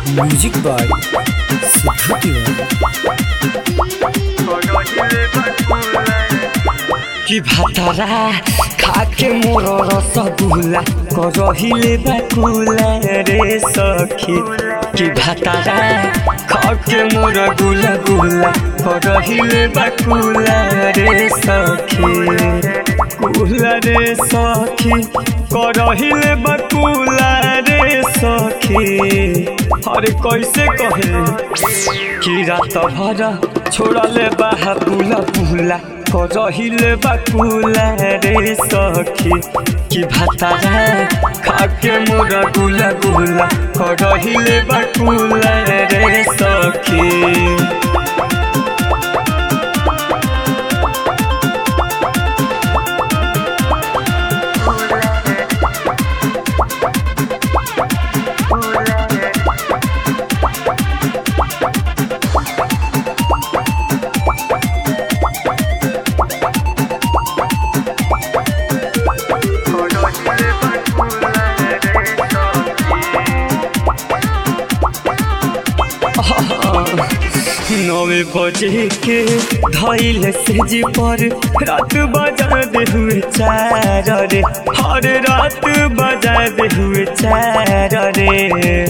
music by Sidhu कि भातरा खाके मोर रसगुल्ला करहिले बाकुला रे सखी कि भातरा खाके मोर गुला गुला करहिले बाकुला रे सखी कुला रे सखी करहिले बाकुला रे सखी अरे कैसे कहे कि रात भर छोड़ले बाहा पुला पुला करहिले बाकुला रे सखी कि भातारा खाके मोरा गुला गुला करहिले बाकुला रे सखी नवे बजे के धैल से जी पर रात बजा दे हुए चार रे हर रात बजा दे हुए चार रे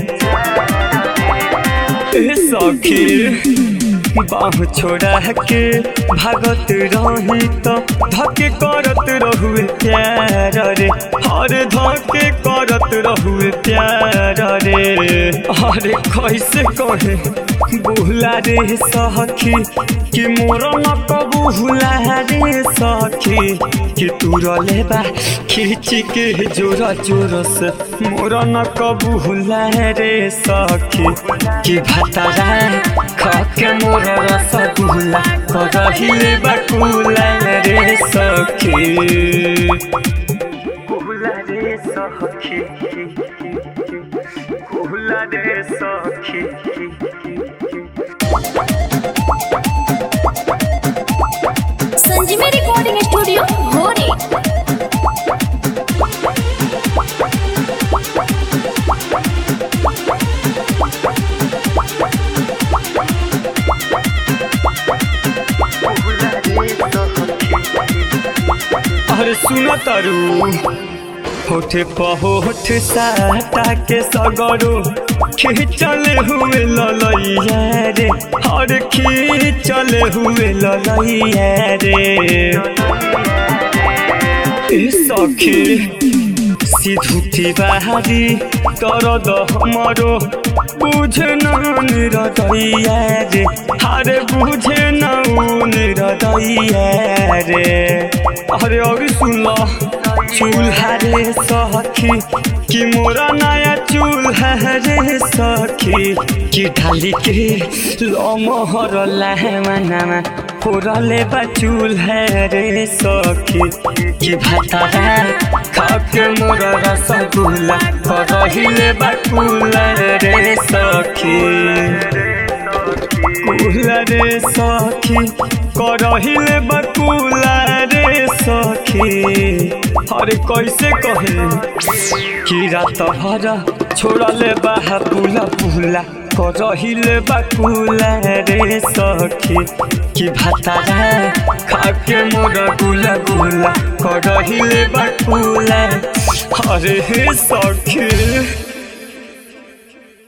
ए सखी बाह छोड़ा के भागत रही तो धके करत रहुए प्यार रे हर धके करत रहुए प्यार रे अरे कैसे कहे बुला रे सखी कि मोर न कबूला रे सखी कि तू रलेबा खींच के जोर जोर से मोर न कबूला रे सखी कि भातारा खाके मोर रसगुल्ला करहिले बाकुला रे सखी कुला रे सखी कुला रे सखी संजीवनी रिकॉर्डिंग स्टूडियो भोरे अरे सुनो तारू होठे पहोठ साटा के सगरो खींचल हुए ललैया रे हर खींचल हुए ललैया रे ए सखी सिधुती बाहारी दरद हमरो बुझे न निरदैया रे हारे बुझे न उ निरदैया रे अरे अभी सुन ल चूल्हा रे सखी कि मोरा नया चूल्हा रे सखी कि ढाली के लमहर लामानामा फोरले बा चूल्हा रे सखी कि भातारा खाके मोर रसगुल्ला करहिले बाकुला रे सखी कुला रे सखी करहिले बकुला रे सखी अरे कैसे कहे कि रात भर छोड़ले बाहा पुला पुला करहिले बकुला रे सखी कि भातारा खाके मोर गुला गुला करहिले बकुला अरे हे सखी